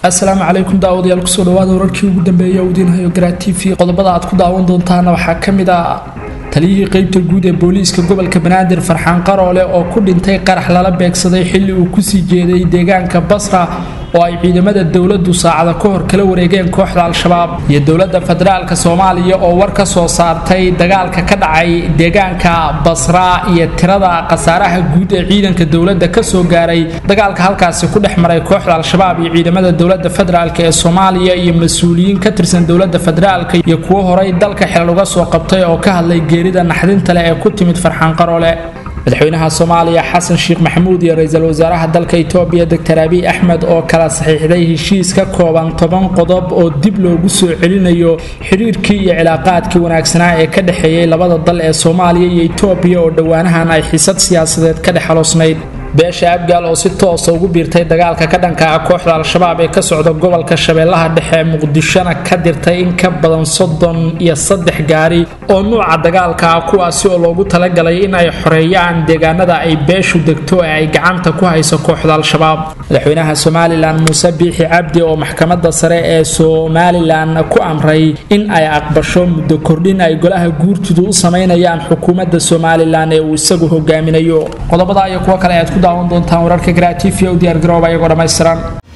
asalaamu calaykum daawadayaal kusoo dhawaada wararkii ugu dambeeyay udiinhayo garaa t v qodobada aad ku daawan doontaana waxaa ka mid ah taliyihii qeybta guud ee booliiska gobolka banaadir farxaan qaroole oo ku dhintay qarax lala beegsaday xilli uu kusii jeeday deegaanka basra oo ay ciidamada dowladdu saacada ka hor kala wareegeen kooxda al-shabaab iyo dowladda federaalka soomaaliya oo war ka soo saartay dagaalka ka dhacay deegaanka basra iyo tirada khasaaraha guud ee ciidanka dowladda kasoo gaaray dagaalka halkaasi ku dhex maray kooxda al-shabaab iyo ciidamada dowladda federaalk ee soomaaliya iyo mas-uuliyiin ka tirsan dowladda federaalka iyo kuwo horay dalka xilal uga soo qabtay oo ka hadlay geerida naxdinta leh ee ku timid farxaan qaroole madaxweynaha soomaaliya xasan sheekh maxamuud iyo ra-iisul wasaaraha dalka itoobiya doctor abiy axmed oo kala saxiixday heshiis ka kooban toban qodob oo dib loogu soo celinayo xiriirkii iyo cilaaqaadkii wanaagsanaa ee ka dhexeeyey labada dal ee soomaaliya iyo itoobiya oo dhowaanahan ay xisad siyaasadeed ka dhex xaloosnayd beesha abgaal oo si toosa ugu biirtay dagaalka ka dhanka ah kooxda al-shabaab ee ka socda gobolka shabeellaha dhexe muqdishona ka dirtay in ka badan soddon iyo saddex gaari oo nuuca dagaalka ah kuwaasi oo loogu talagalay in ay xoreeyaan deegaanada ay beeshu degto ee ay gacanta ku hayso kooxda al-shabaab madaxweynaha somalilan muuse biixi cabdi oo maxkamadda sare ee somalilan ku amray in ay aqbasho muddo kordhin ay golaha guurtidu u samaynayaan xukuumadda somalilan ee uu isagu hogaaminayo qodobada iyo kuwo kale aad ku daawan doontaan wararka garaa t v u diyaar garooba iyagoo dhammaystiran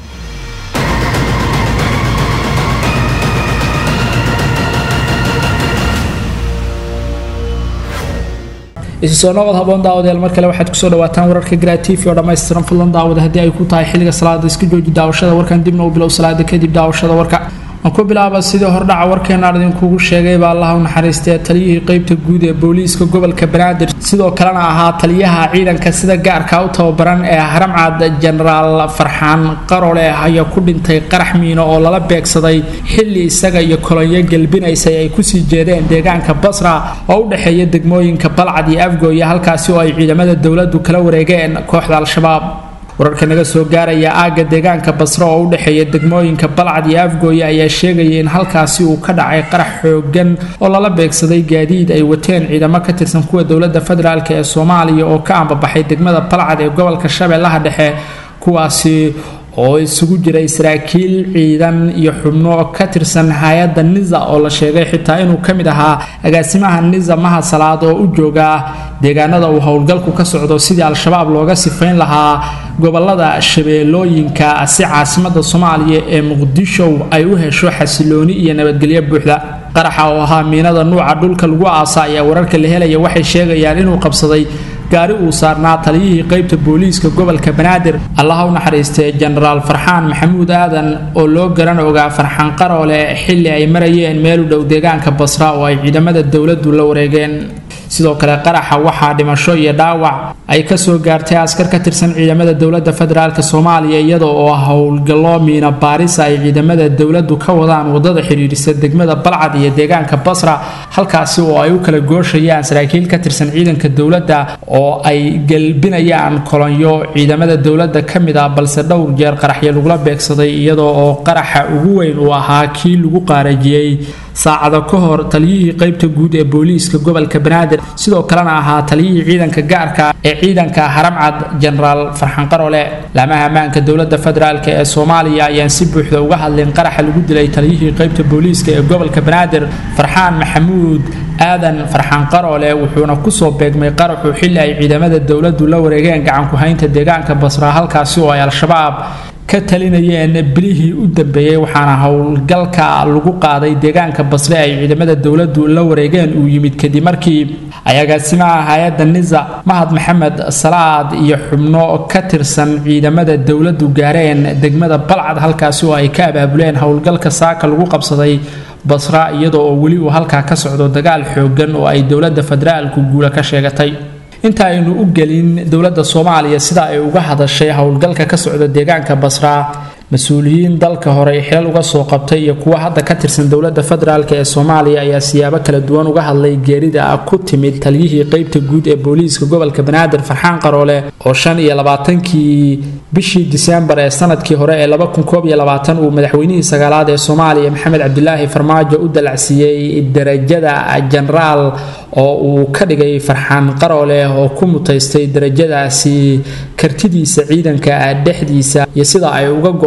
isu soo noqod haboon daawadayaal mar kale waxaad kusoo dhawaataan wararka garaa t v oo dhammaystiran fadlan daawada haddii ay ku tahay xilliga salaada iska jooji daawashada warkan dibna u bilow salaada kadib daawashada warka aan ku bilaaba sidii hordhaca warkeenaan idinkugu sheegay baa allaha u naxariistee taliyihii qeybta guud ee booliiska gobolka banaadir sidoo kalena ahaa taliyaha ciidanka sida gaarka u tababaran ee haramcad jenaraal farxaan qarole ayaa ku dhintay qarax miino oo lala beegsaday xilli isaga iyo kolonyo gelbinaysay ay kusii jeedeen deegaanka basra oo u dhexeeya degmooyinka balcad iyo afgooya halkaasi oo ay ciidamada dowladdu kala wareegeen kooxda al-shabaab wararka naga soo gaaraya aagga deegaanka basre oo u dhexeeya degmooyinka balcad iyo afgooye ayaa sheegaya in halkaasi uu ka dhacay qarax xoogan oo lala beegsaday gaadiid ay wateen ciidamo ka tirsan kuwa dowladda federaalk ee soomaaliya oo ka ambabaxay degmada balcad ee gobolka shabeellaha dhexe kuwaasi oo isugu jiray saraakiil ciidan iyo xubno ka tirsan hay-adda niza oo la sheegay xitaa inuu ka mid ahaa agaasimaha niza maha salaad oo u jooga deegaanada uu howlgalku ka socdo sidii al-shabaab looga sifayn lahaa gobolada shabeellooyinka si caasimada soomaaliya ee muqdisho ay u hesho xasilooni iyo nabadgelyo buuxda qaraxa oo ahaa miinada nuuca dhulka lagu aasa ayaa wararka la helaya waxay sheegayaan inuu qabsaday gaari uu saarnaa taliyihii qeybta booliiska gobolka banaadir allaha u naxariistee jenaraal farxaan maxamuud aadan oo loo garan ogaa farxaan qaroole xilli ay marayeen meel u dhow deegaanka basra oo ay ciidamada dowladdu la wareegeen sidoo kale qaraxa waxaa dhimasho iyo dhaawac ay kasoo gaartay askar ka tirsan ciidamada dowladda federaalk soomaaliya iyada oo howlgallo miina baarisa ay ciidamada dowladdu ka wadaan wadada xidhiirisa degmada balcad iyo deegaanka basra halkaasi oo ay u kala gooshayaan saraakiil ka tirsan ciidanka dowladda oo ay gelbinayaan kolonyo ciidamada dowladda ka mid ah balse dhowr jeer qaraxyo lagula beegsaday iyadoo oo qaraxa ugu weyn uu ahaa kii lagu qaarajiyey saacado ka hor taliyihii qeybta guud ee booliiska gobolka banaadir sidoo kalena ahaa taliyihii ciidanka gaarka ee ciidanka haramcad jenaraal farxaan qarole laamaha ammaanka dowladda federaalk ee soomaaliya ayaan si buuxda uga hadlin qaraxa lagu dilay taliyihii qeybta booliiska ee gobolka banaadir farxaan maxamuud aadan farxaan qaroole wuxuuna kusoo beegmay qaraxu xilli ay ciidamada dowladdu la wareegeen gacanku-haynta deegaanka basra halkaasi oo ay al-shabaab ka talinayeen bilihii u dambeeyey waxaana howlgalka lagu qaaday deegaanka basre ay ciidamada dowladdu la wareegeen uu yimid kadib markii ay agaasimaha hay-adda niza mahad maxamed salaad iyo xubno ka tirsan ciidamada dowladdu gaareen degmada balcad halkaasi oo ay ka abaabuleen howlgalka saaka lagu qabsaday basra iyadoo oo weli uu halkaa ka socdo dagaal xoogan oo ay dowladda federaalku guula ka sheegatay inta aynu u gelin dowladda soomaaliya sida ay uga hadashay howlgalka ka socda deegaanka basra mas-uuliyiin dalka hore xilal uga soo qabtay iyo kuwa hadda ka tirsan dowladda federaalk ee soomaaliya ayaa siyaabo kala duwan uga hadlay geerida ku timid taliyihii qeybta guud ee booliiska gobolka banaadir farxaan qaroole oo shan iyo labaatankii bishii disembar ee sanadkii hore ee laba kun koob iyo labaatan uu madaxweynihii sagaalaad ee soomaaliya maxamed cabdilaahi farmaajo u dalacsiiyey darajada jenaraal oo uu ka dhigay farxaan qaroole oo ku mutaystay darajadaasi kartidiisa ciidanka dhexdiisa iyo sida ay uga go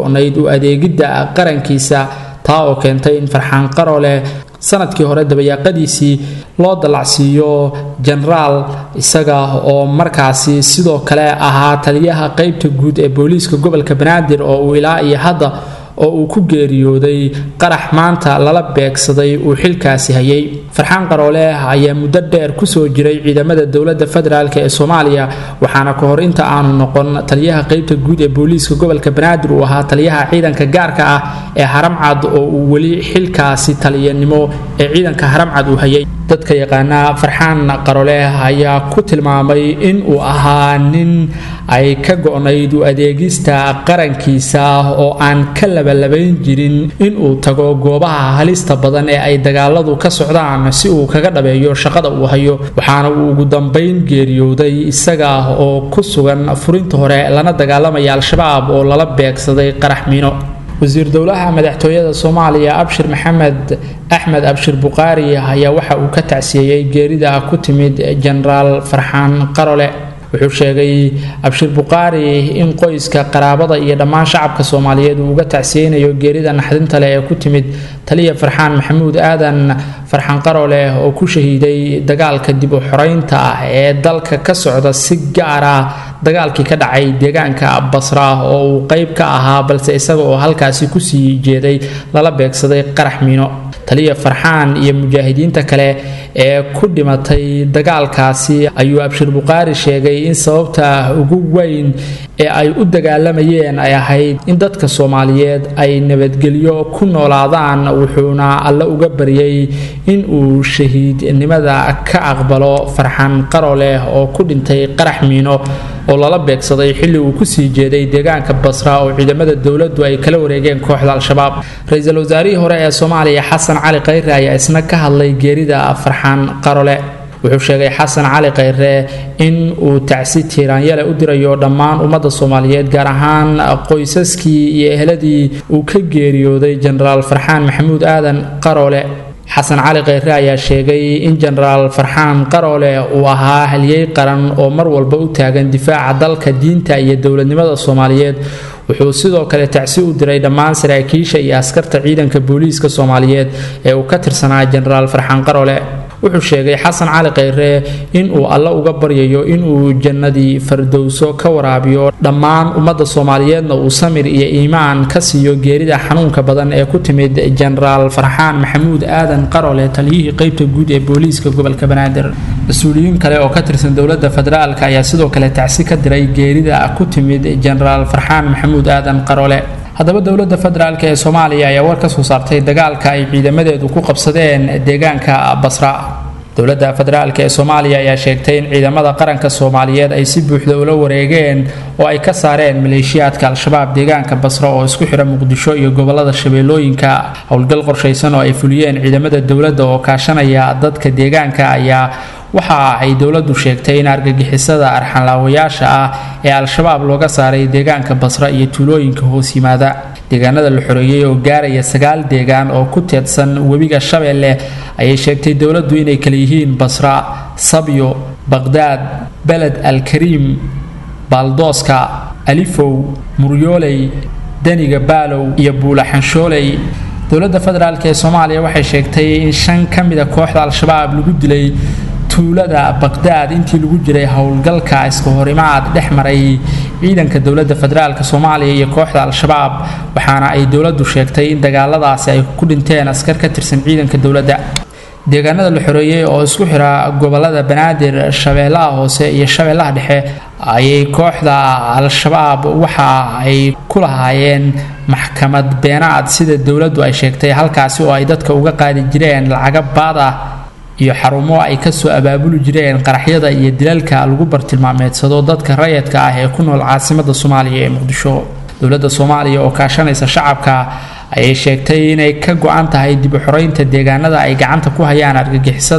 go-nayd u adeegidda qarankiisa taa oo keentay in farxaan qarole sanadkii hore dabayaaqadiisii loo dallacsiiyo jenaraal isaga oo markaasi sidoo kale ahaa taliyaha qeybta guud ee booliiska gobolka banaadir oo uu ilaa iyo hadda oo uu ku geeriyooday qarax maanta lala beegsaday uu xilkaasi hayay farxaan qaroole ayaa muddo dheer kusoo jiray ciidamada dowladda federaalk ee soomaaliya waxaana ka hor inta aanu noqon taliyaha qeybta guud ee booliiska gobolka banaadir uu ahaa taliyaha ciidanka gaarka ah ee haramcad oo uu weli xilkaasi taliyanimo ee ciidanka haramcad uu hayay dadka yaqaana farxaan qarole ayaa ku tilmaamay in uu ahaa nin ay ka go-nayd u adeegista qarankiisa oo aan ka labalabayn jirin inuu tago goobaha halista badan ee ay dagaaladu ka socdaan si uu kaga dhabeeyo shaqada uu hayo waxaana uu ugu dambayn geeriyooday isaga oo ku sugan furinta hore lana dagaalamaya al-shabaab oo lala beegsaday qarax miino wasiir dowlaha madaxtooyada soomaaliya abshir maxamed axmed abshir buqaari ayaa waxa uu ka tacsiyeeyey geerida ku timid jenaraal farxaan qarole wuxuu sheegay abshir buqaari in qoyska qaraabada iyo dhammaan shacabka soomaaliyeed uu uga tacsiyeynayo geerida naxdinta leh ee ku timid taliya farxaan maxamuud aadan farxaan qarole oo ku shahiiday dagaalka dib u xoreynta ah ee dalka ka socda si gaar ah dagaalkii ka dhacay deegaanka basra oo uu qeyb ka ahaa balse isaga oo halkaasi kusii jeeday lala beegsaday qarax miino taliya farxaan iyo mujaahidiinta kale ee ku dhimatay dagaalkaasi ayuu abshir buqaari sheegay in sababta ugu weyn ee ay u dagaalamayeen ay ahayd in dadka soomaaliyeed ay nabadgelyo ku noolaadaan wuxuuna alle uga baryay in uu shahiidnimada ka aqbalo farxaan qaro leh oo ku dhintay qarax miino oo lala beegsaday xilli uu kusii jeeday deegaanka basra oo ciidamada dowladdu ay kala wareegeen kooxda al-shabaab ra-iisul wasaarihii hore ee soomaaliya xasan cali khayre ayaa isna ka hadlay geerida farxaan qarole wuxuu sheegay xasan cali khayre in uu tacsi tiiraanyale u dirayo dhammaan ummadda soomaaliyeed gaar ahaan qoysaskii iyo eheladii uu ka geeriyooday jenaraal farxaan maxamuud aadan qarole xasan cali khayre ayaa sheegay in jenaraal farxaan qaroole uu ahaa halyey qaran oo mar walba u taagan difaaca dalka diinta iyo dowladnimada soomaaliyeed wuxuu sidoo kale tacsi u diray dhammaan saraakiisha iyo askarta ciidanka booliiska soomaaliyeed ee uu ka tirsanaa jenaraal farxaan qaroole wuxuu sheegay xasan cali khayre inuu alle uga baryayo inuu jannadii fardowso ka waraabiyo dhammaan ummadda soomaaliyeedna uu samir iyo iimaan ka siiyo geerida xanuunka badan ee ku timid jenaraal farxaan maxamuud aadan qarole taliyihii qeybta guud ee booliiska gobolka banaadir mas-uuliyiin kale oo ka tirsan dowladda federaalk ayaa sidoo kale tacsi ka diray geerida ku timid jenaraal farxaan maxamuud aadan qarole haddaba dowladda federaalk ee soomaaliya ayaa war ka soo saartay dagaalka ay ciidamadeedu ku qabsadeen deegaanka basra dowladda federaalk ee soomaaliya ayaa sheegtay in ciidamada qaranka soomaaliyeed ay si buuxda ula wareegeen oo ay ka saareen maleeshiyaadka al-shabaab deegaanka basra oo isku xidha muqdisho iyo gobolada shabeellooyinka howlgal qorshaysan oo ay fuliyeen ciidamada dowladda oo kaashanaya dadka deegaanka ayaa waxa ay dowladdu sheegtay in argagixisada arxanlaawayaasha ah ee al-shabaab looga saaray deegaanka basra iyo tuulooyinka hoos yimaada deegaanada la xoreeyey oo gaaraya sagaal deegaan oo ku teedsan webiga shabeelle ayay sheegtay dowladdu inay kala yihiin basra sabyo baqhdaad beled alkariim baaldooska alifow muryooley daniga baalow iyo buulaxanshooley dowladda federaalk ee soomaaliya waxay sheegtay in shan ka mida kooxda al-shabaab lagu dilay tuulada baqhdaad intii lagu jiray howlgalka iska horimaad dhex maray ciidanka dowladda federaalk soomaaliya iyo kooxda al-shabaab waxaana ay dowladdu sheegtay in dagaaladaasi ay ku dhinteen askar ka tirsan ciidanka dowladda deegaanada la xoreeyey oo isku xira gobolada banaadir shabeellaha hoose iyo shabeellaha dhexe ayay kooxda al-shabaab waxa ay ku lahaayeen maxkamad beenaad sida dowladdu ay sheegtay halkaasi oo ay dadka uga qaadi jireen lacaga baad ah iyo xarumo ay kasoo abaabuli jireen qaraxyada iyo dilalka lagu bartilmaameedsado dadka rayadka ah ee ku nool caasimada soomaaliya ee muqdisho dowladda soomaaliya oo kaashanaysa shacabka ayay sheegtay inay ka go-an tahay dib u xoreynta deegaanada ay gacanta ku hayaan argagixisada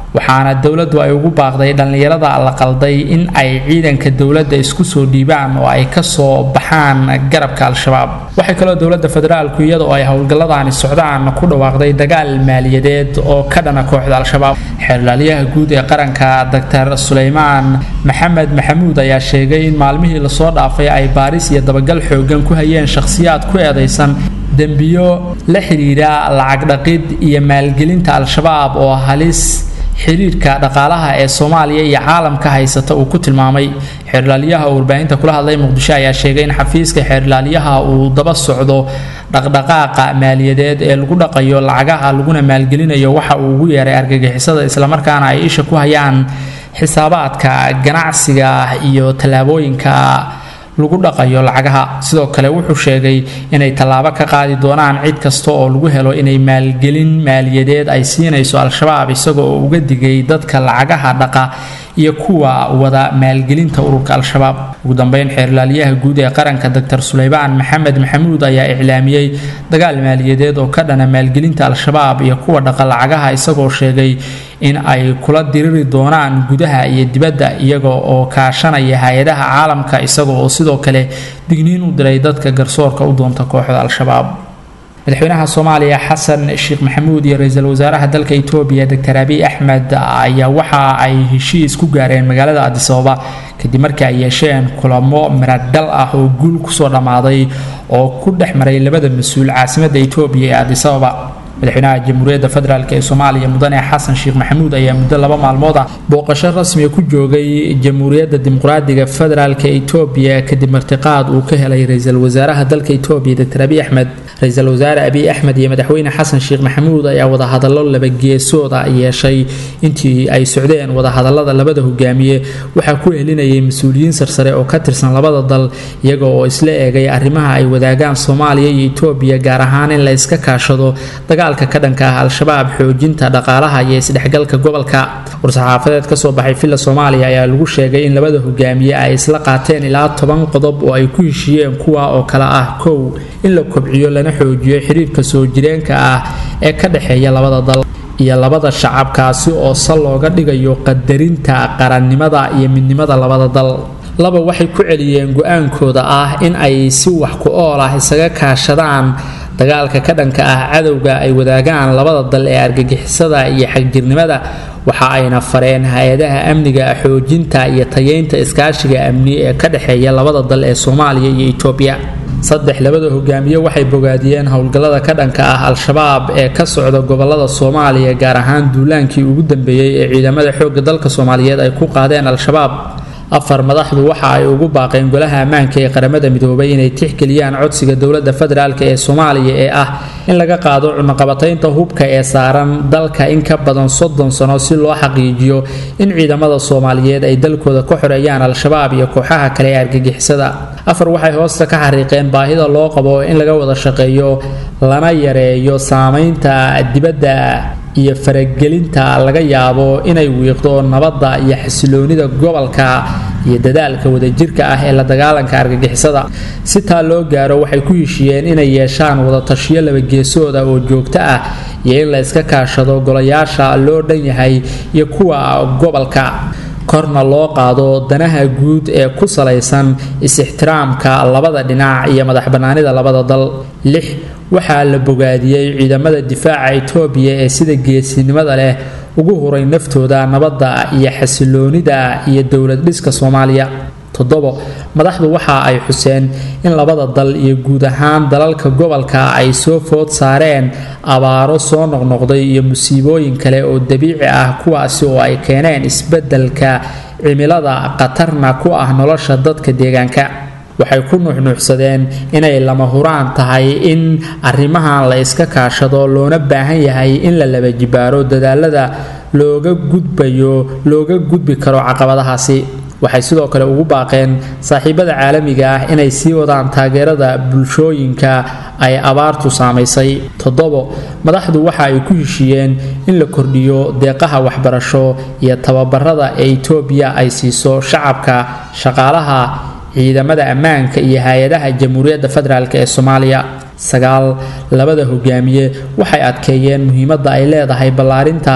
waxaana dowladdu ay ugu baaqday dhallinyarada la qalday in ay ciidanka dowladda isku soo dhiibaan oo ay kasoo baxaan garabka al-shabaab waxay kaloo dowladda federaalku iyadoo ay howlgalladani socdaan ku dhawaaqday dagaal maaliyadeed oo ka dhana kooxda al-shabaab xeerlaaliyaha guud ee qaranka doctor suleymaan maxamed maxamuud ayaa sheegay in maalmihii lasoo dhaafay ay baaris iyo dabagal xoogan ku hayeen shakhsiyaad ku eedaysan dembiyo la xidhiidha lacag dhaqid iyo maalgelinta al-shabaab oo halis xiriirka dhaqaalaha ee soomaaliya iyo caalamka haysata uu ku tilmaamay xeerlaaliyaha oo warbaahinta kula hadlay muqdisho ayaa sheegay in xafiiska xeerlaaliyaha uu daba socdo dhaqdhaqaaqa maaliyadeed ee lagu dhaqayo lacagaha laguna maalgelinayo waxa uu ugu yeeray argagixisada islamarkaana ay isha ku hayaan xisaabaadka ganacsiga iyo tallaabooyinka lagu dhaqayo lacagaha sidoo kale wuxuu sheegay inay tallaabo ka qaadi doonaan cid kasta oo lagu helo inay maalgelin maaliyadeed ay siinayso al-shabaab isaga oo uga digay dadka lacagaha dhaqa iyo kuwa wada maalgelinta ururka al-shabaab ugu dambeyn xeerlaaliyaha guud ee qaranka doctor suleymaan maxamed maxamuud ayaa iclaamiyey dagaal maaliyadeed oo ka dhana maalgelinta al-shabaab iyo kuwa dhaqa lacagaha isagoo sheegay in ay kula diriri doonaan gudaha iyo dibadda iyaga oo kaashanaya hay-adaha caalamka isaga oo sidoo kale digniin u diray dadka garsoorka u doonta kooxda al-shabaab madaxweynaha soomaaliya xasan sheekh maxamuud iyo ra-iisul wasaaraha dalka etoobiya doctor abiy axmed ayaa waxa ay heshiis ku gaareen magaalada adisababa kadib markii ay yeesheen kulamo miradhal ah oo guul kusoo dhammaaday oo ku dhex maray labada mas-uul caasimadda etoobiya ee adisababa madaxweynaha jamhuuriyadda federaalk ee soomaaliya mudane xasan sheekh maxamuud ayaa muddo laba maalmood ah booqasho rasmiga ku joogay jamhuuriyadda dimuqraadiga federaalk etoobiya kadib martiqaad uu ka helay ra-iisul wasaaraha dalka etoobiya doctor abiy axmed ra-iisul wasaare abiy axmed iyo madaxweyne xasan sheekh maxamuud ayaa wadahadallo labageesooda yeeshay intii ay socdeen wadahadallada labada hogaamiye waxaa ku helinayay mas-uuliyiin sarsare oo ka tirsan labada dal iyaga oo isla eegay arrimaha ay wadaagaan soomaaliya iyo etoobiya gaar ahaan in la iska kaashado dagaalka ka dhanka ah al-shabaab xoojinta dhaqaalaha iyo isdhexgalka gobolka war-saxaafadeed kasoo baxay villa soomaaliya ayaa lagu sheegay in labada hogaamiye ay isla qaateen ilaa toban qodob oo ay ku heshiiyeen kuwa oo kale ah kow in la kobciyo lana xoojiyo xiriirka soo jireenka ah ee ka dhexeeya labada dal iyo labada shacabkaasi oo sal looga dhigayo qadarinta qarannimada iyo midnimada labada dal laba waxay ku celiyeen go-aankooda ah in ay si wax ku ool ah isaga kaashadaan dagaalka ka dhanka ah cadowga ay wadaagaan labada dal ee argagixisada iyo xagjirnimada waxa ayna fareen hay-adaha amniga xoojinta iyo tayeynta iskaashiga amni ee ka dhexeeya labada dal ee soomaaliya iyo etoobiya saddex labada hogaamiye waxay bogaadiyeen howlgallada ka dhanka ah al-shabaab ee ka socda gobolada soomaaliya gaar ahaan duulaankii ugu dambeeyey ee ciidamada xoogga dalka soomaaliyeed ay ku qaadeen al-shabaab afar madaxdu waxa ay ugu baaqeen golaha ammaanka ee qaramada midoobay inay tixgeliyaan codsiga dowladda federaalk ee soomaaliya ee ah in laga qaado cunaqabataynta hubka ee saaran dalka in ka badan soddon sano si loo xaqiijiyo in ciidamada soomaaliyeed ay dalkooda ka xoreeyaan al-shabaab iyo kooxaha kale ee argagixisada afar waxay hoosta ka xariiqeen baahida loo qabo in laga wada shaqeeyo lana yareeyo saameynta dibadda iyo faragelinta laga yaabo inay wiiqdo nabadda iyo xasiloonida gobolka iyo dadaalka wadajirka ah ee la dagaalanka argagixisada si taa loo gaaro waxay ku heshiiyeen inay yeeshaan wadatashiyo labageesooda oo joogto ah iyo in la iska kaashado golayaasha loo dhan yahay iyo kuwa gobolka korna loo qaado danaha guud ee ku salaysan is-ixtiraamka labada dhinac iyo madax bannaanida labada dal lix waxaa la bogaadiyey ciidamada difaaca etoobiya ee sida geesinimada leh ugu huray naftooda nabadda iyo xasiloonida iyo dowlad dhiska soomaaliya toddobo madaxdu waxa ay xuseen in labada dal iyo guud ahaan dalalka gobolka ay soo food saareen abaaro soo noqnoqday iyo musiibooyin kale oo dabiici ah kuwaasi oo ay keeneen isbeddelka cimilada khatarna ku ah nolosha dadka deegaanka waxay ku nuuxnuuxsadeen inay lama huraan tahay in arrimahan la iska kaashado loona baahan yahay in la laba jibaaro dadaalada looga gudbayo looga gudbi karo caqabadahaasi waxay sidoo kale ugu baaqeen saaxiibada caalamiga ah inay sii wadaan taageerada bulshooyinka ay abaartu saamaysay toddobo madaxdu waxa ay ku heshiiyeen in la kordhiyo deeqaha waxbarasho iyo tababarada ee etoobiya ay siiso shacabka shaqaalaha ciidamada ammaanka iyo hay-adaha jamhuuriyadda federaalk ee soomaaliya sagaal labada hogaamiye waxay adkeeyeen muhiimadda ay leedahay ballaarinta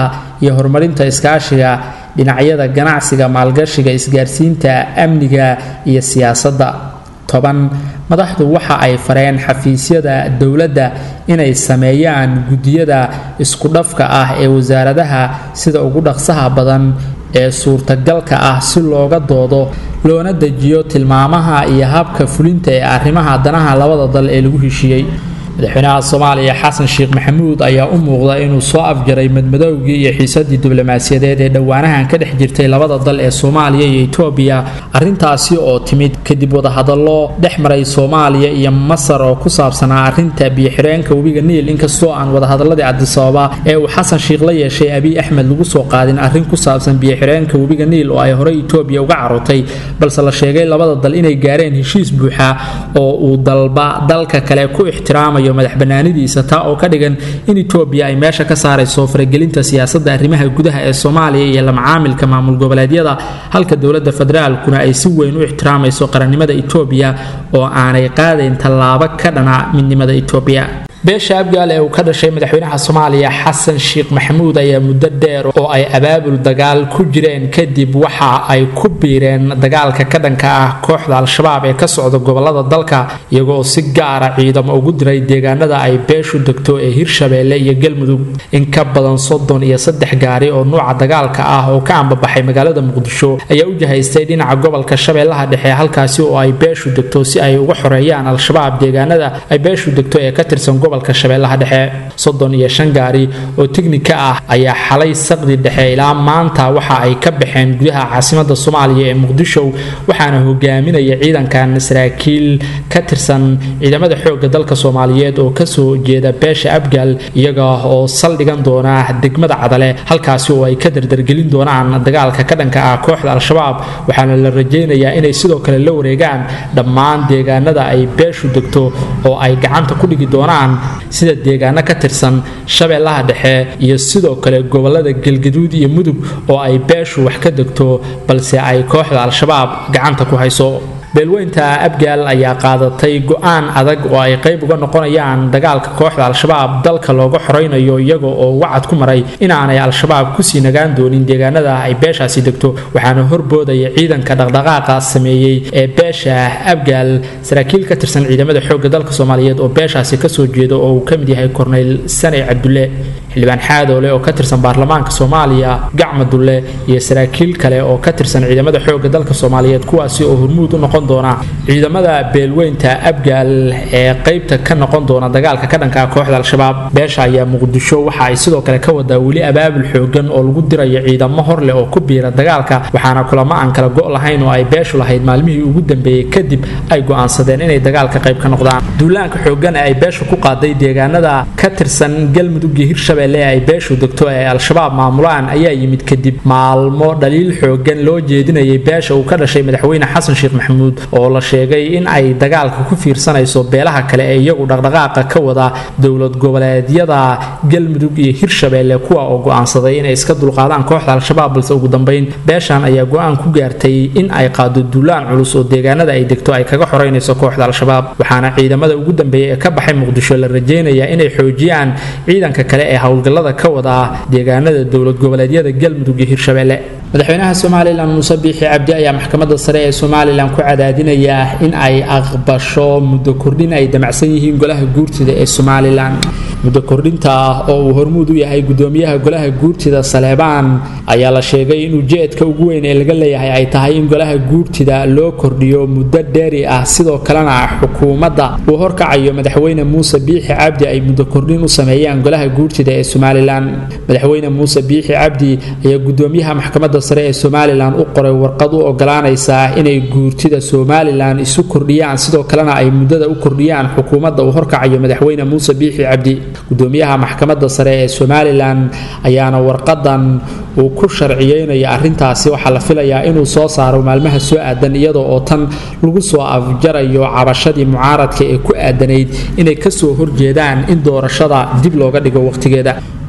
iyo horumarinta iskaashiga dhinacyada ganacsiga maalgashiga isgaarsiinta amniga iyo siyaasadda toban madaxdu waxa ay fareen xafiisyada dowladda inay sameeyaan guddiyada iskudhafka ah ee wasaaradaha sida ugu dhaqsaha badan ee suurtagalka ah si looga doodo loona dejiyo tilmaamaha iyo habka fulinta ee arrimaha danaha labada dal ee lagu heshiiyey madaxweynaha soomaaliya xasan sheekh maxamuud ayaa u muuqda inuu soo afjaray madmadowgii iyo xiisadii diblomaasiyadeed ee dhowaanahan ka dhex jirtay labada dal ee soomaaliya iyo etoobiya arrintaasi oo timid kadib wadahadallo dhex maray soomaaliya iyo masar oo ku saabsanaa arrinta biyo-xireenka webiga niil inkastoo aan wadahadaladii cabdisababa ee uu xasan sheekh la yeeshay abiy axmed lagu soo qaadin arrin ku saabsan biyo-xireenka webiga niil oo ay horey etoobiya uga carotay balse la sheegay labada dal inay gaareen heshiis buuxa oo uu dalba dalka kale ku ixtiraamay madax banaanidiisa taa oo ka dhigan in etoobiya ay meesha ka saarayso faragelinta siyaasadda arrimaha gudaha ee soomaaliya iyo lamacaamilka maamul goboleedyada halka dowladda federaalkuna ay si weyn u ixtiraamayso qarannimada etoobiya oo aanay qaadayn tallaabo ka dhana midnimada etoobiya beesha abgaal ee uu ka dhashay madaxweynaha soomaaliya xasan sheekh maxamuud ayaa muddo dheer oo ay abaabul dagaal ku jireen kadib waxa ay ku biireen dagaalka ka dhanka ah kooxda al-shabaab ee ka socda gobolada dalka iyagoo si gaara ciidamo ugu diray deegaanada ay beeshu degto ee hirshabeelle iyo galmudug in ka badan soddon iyo saddex gaari oo nuuca dagaalka ah oo ka ambabaxay magaalada muqdisho ayaa u jahaystay dhinaca gobolka shabeellaha dhexe halkaasi oo ay beeshu degto si ay uga xoreeyaan al-shabaab deegaanada ay beeshu degto ee ka tirsan gobolka shabeellaha dhexe soddon iyo shan gaari oo tignika ah ayaa xalay saqdi dhexe ilaa maanta waxa ay ka baxeen gudaha caasimada soomaaliya ee muqdisho waxaana hogaaminaya ciidankan saraakiil ka tirsan ciidamada xoogga dalka soomaaliyeed oo kasoo jeeda beesha abgaal iyaga oo saldhigan doona degmada cadale halkaasi oo ay ka dardargelin doonaan dagaalka ka dhanka ah kooxda al-shabaab waxaana la rajaynayaa inay sidoo kale la wareegaan dhammaan deegaanada ay beeshu degto oo ay gacanta ku dhigi doonaan sida deegaano ka tirsan shabeellaha dhexe iyo sidoo kale gobolada galgaduud iyo mudug oo ay beeshu wax ka degto balse ay kooxda al-shabaab gacanta ku hayso beelweynta abgaal ayaa qaadatay go-aan adag oo ay qayb uga noqonayaan dagaalka kooxda al-shabaab dalka looga xoraynayo iyaga oo wacad ku maray inaanay al-shabaab kusii nagaan doonin deegaanada ay beeshaasi degto waxaana horboodaya ciidanka dhaqdhaqaaqa sameeyey ee beesha abgaal saraakiil ka tirsan ciidamada xoogga dalka soomaaliyeed oo beeshaasi kasoo jeeda oo uu ka mid yahay korneyl saney cabdulle xildhibaan xaadoole oo ka tirsan baarlamaanka soomaaliya gacma dulle iyo saraakiil kale oo ka tirsan ciidamada xoogga dalka soomaaliyeed kuwaasi oo hormuud u noqon doona ciidamada beelweynta abgaal ee qaybta ka noqon doona dagaalka ka dhanka kooxda al-shabaab beesha ayaa muqdisho waxa ay sidoo kale ka wadaa weli abaabul xoogan oo lagu dirayo ciidamo hor leh oo ku biira dagaalka waxaana kulamo aan kala go' lahayn oo ay beeshu lahayd maalmihii ugu dambeeyey kadib ay go'aansadeen inay dagaalka qayb ka noqdaan duulaanka xoogan ee ay beeshu ku qaaday deegaanada ka tirsan galmudug iyo hirshabelle ee ay beeshu degto ee al-shabaab maamulaan ayaa yimid kadib maalmo dhaliil xoogan loo jeedinayay beesha uu ka dhashay madaxweyne xasan sheekh maxamuud oo la sheegay in ay dagaalka ku fiirsanayso beelaha kale ee iyagu dhaqdhaqaaqa ka wada dowlad goboleedyada galmudug iyo hirshabeelle kuwa oo go'aansaday inay iska dulqaadaan kooxda al-shabaab balse ugu dambeyn beeshan ayaa go-aan ku gaartay in ay qaado duulaan culus oo deegaanada ay degto ay kaga xoreynayso kooxda al-shabaab waxaana ciidamada ugu dambeeya ee ka baxay muqdisho la rajaynayaa inay xoojiyaan ciidanka kale ee howlgallada ka wada deegaanada dowlad goboleedyada galmudug iyo hirshabeelle madaxweynaha somalilan muuse biixi cabdi ayaa maxkamadda sare ee somalilan ku cadaadinaya in ay aqbasho muddo kordhin ay damacsan yihiin golaha guurtida ee somalilan muddo kordhinta ah oo uu hormuud u yahay gudoomiyaha golaha guurtida saleebaan ayaa la sheegay in ujeedka ugu weyn ee laga leeyahay ay tahay in golaha guurtida loo kordhiyo muddo dheeri ah sidoo kalena xukuumadda uu horkacayo madaxweyne muuse biixi cabdi ay muddo kordhin u sameeyaan golaha guurtida ee somalilan madaxweyne muuse biixi cabdi ayaa gudoomiyaha maxkamadda sare ee somalilan u qoray warqad u ogolaanaysa inay guurtida somalilan isu kordhiyaan sidoo kalena ay muddada u kordhiyaan xukuumadda uu horkacayo madaxweyne muuse biixi cabdi gudoomiyaha maxkamadda sare ee somalilan ayaana warqadan uu ku sharciyeynayo arrintaasi waxaa la filayaa inuu soo saaro maalmaha soo aadan iyadoo oo tan lagu soo afjarayo cabashadii mucaaradka ee ku aadanayd inay kasoo horjeedaan in doorashada dib looga dhigo waqtigeeda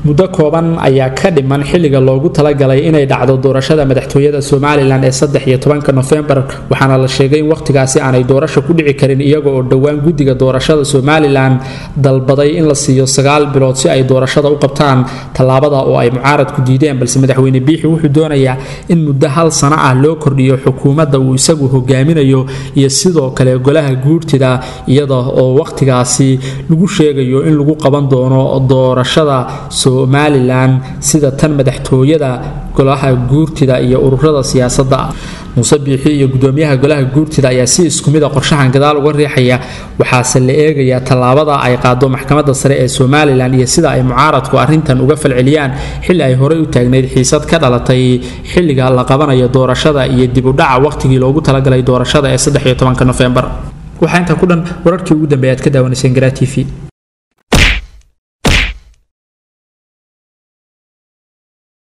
muddo kooban ayaa ka dhiman xilliga loogu talagalay inay dhacdo doorashada madaxtooyada somalilan ee saddex iyo tobanka nofembar waxaana la sheegay in wakhtigaasi aanay doorasho ku dhici karin iyaga oo dhowaan guddiga doorashada somalilan dalbaday in la siiyo sagaal bilood si ay doorashada u qabtaan tallaabada oo ay mucaaradku diideen balse madaxweyne biixi wuxuu doonayaa in muddo hal sano ah loo kordhiyo xukuumadda uu isagu hogaaminayo iyo sidoo kale golaha guurtida iyada oo wakhtigaasi lagu sheegayo in lagu qaban doono doorashada somalilan sida tan madaxtooyada golaha guurtida iyo ururada siyaasadda muuse biixi iyo gudoomiyaha golaha guurtida ayaa si isku mid a qorshahan gadaal uga riixaya waxaase la eegayaa tallaabada ay qaado maxkamadda sare ee somalilan iyo sida ay mucaaradku arrintan uga falceliyaan xilli ay horey u taagnayd xiisad ka dhalatay xilliga la qabanayo doorashada iyo dib u dhaca wakhtigii loogu talagalay doorashada ee saddex iyo tobanka nofembar waxaa intaa ku dhan wararkii ugu dambeeya aad ka daawanayseen garaa t v